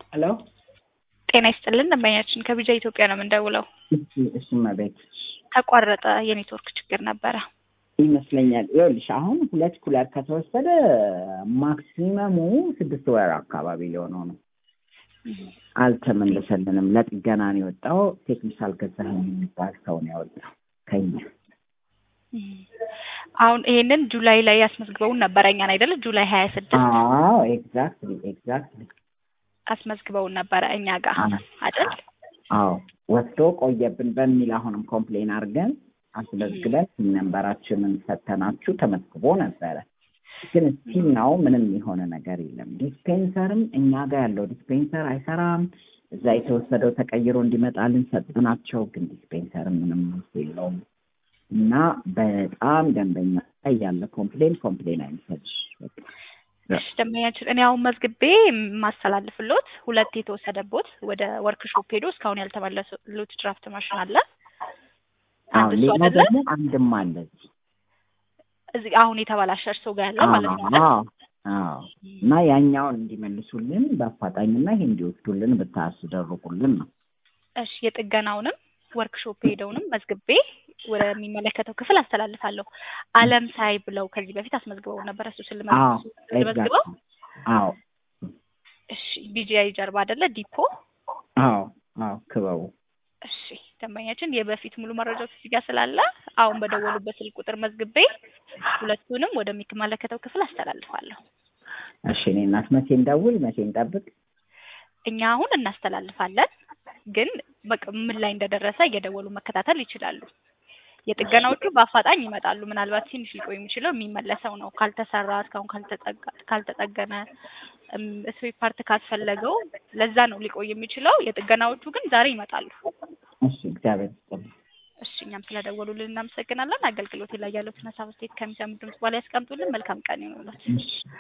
ሄሎ ጤና ይስጥልን ደንበኛችን ከቢጃ ኢትዮጵያ ነው የምንደውለው። እሺ እሺ መቤት ተቋረጠ የኔትወርክ ችግር ነበረ። ይመስለኛል። ይኸውልሽ አሁን ሁለት ኩለር ከተወሰደ ማክሲመሙ ስድስት ወር አካባቢ ሊሆነው ነው። አልተመለሰልንም። ለጥገና ነው የወጣው። ቴክኒሻል ገዛኸኝ የሚባል ሰው ነው ያወጣው ከኛ። አሁን ይሄንን ጁላይ ላይ ያስመዝግበውን ነበረ እኛን አይደለ? ጁላይ ሀያ ስድስት አዎ ኤግዛክትሊ ኤግዛክትሊ። አስመዝግበውን ነበረ እኛ ጋር አይደል? አዎ ወስዶ ቆየብን በሚል አሁንም ኮምፕሌን አድርገን አስመዝግበን ሲም ነንበራችንን ሰተናችሁ ተመዝግቦ ነበረ። ግን ስቲል ነው ምንም የሆነ ነገር የለም። ዲስፔንሰርም እኛ ጋር ያለው ዲስፔንሰር አይሰራም። እዛ የተወሰደው ተቀይሮ እንዲመጣልን ሰጥናቸው፣ ግን ዲስፔንሰርም ምንም መልስ የለውም እና በጣም ደንበኛ ላይ ያለ ኮምፕሌን ኮምፕሌን አይመስልሽ እሺ ደንበኛችን እኔ አሁን መዝግቤ የማስተላልፍሎት ሁለት የተወሰደቦት ወደ ወርክሾፕ ሄዶ እስካሁን ያልተመለሱት ድራፍት ማሽን አለ። አንድ እሱ ሌላ አይደለ? ደግሞ አንድም አለ እዚህ እዚህ አሁን የተበላሸ እርሶ ጋር ያለ ማለት ነው አይደል? አዎ አዎ። እና ያኛውን እንዲመልሱልን በአፋጣኝና ይሄ እንዲወስዱልን ብታስደርጉልን ነው። እሺ የጥገናውንም ወርክሾፕ ሄደውንም መዝግቤ ወደሚመለከተው ክፍል አስተላልፋለሁ። አለም ሳይ ብለው ከዚህ በፊት አስመዝግበው ነበር። እሱ አዎ ስለመዝግበው ስለመዝግበው ኤግዛክት አዎ እሺ ቢጂአይ ጀርባ አይደለ ዲፖ አዎ አዎ ክበቡ እሺ ደንበኛችን የበፊት ሙሉ መረጃዎች እዚህ ጋር ስላለ አሁን በደወሉበት ስልክ ቁጥር መዝግቤ ሁለቱንም ወደሚመለከተው ክፍል አስተላልፋለሁ። እሺ እኔ እናት መቼ እንደውል መቼ እንጠብቅ? እኛ አሁን እናስተላልፋለን፣ ግን በቃ ምን ላይ እንደደረሰ እየደወሉ መከታተል ይችላሉ። የጥገናዎቹ በአፋጣኝ ይመጣሉ። ምናልባት ትንሽ ሊቆይ የሚችለው የሚመለሰው ነው። ካልተሰራ እስካሁን ካልተጠጋ- ካልተጠገነ ስፔር ፓርት ካስፈለገው ለዛ ነው ሊቆይ የሚችለው። የጥገናዎቹ ግን ዛሬ ይመጣሉ። እሺ እግዚአብሔር ይስጥልኝ። እሺ እኛም ስለደወሉልን እናመሰግናለን። አገልግሎት ላይ ያለው ሀሳብ አስተያየት ከሚሰሙ ድምጽ በኋላ ያስቀምጡልን። መልካም ቀን ይሆንላችሁ። እሺ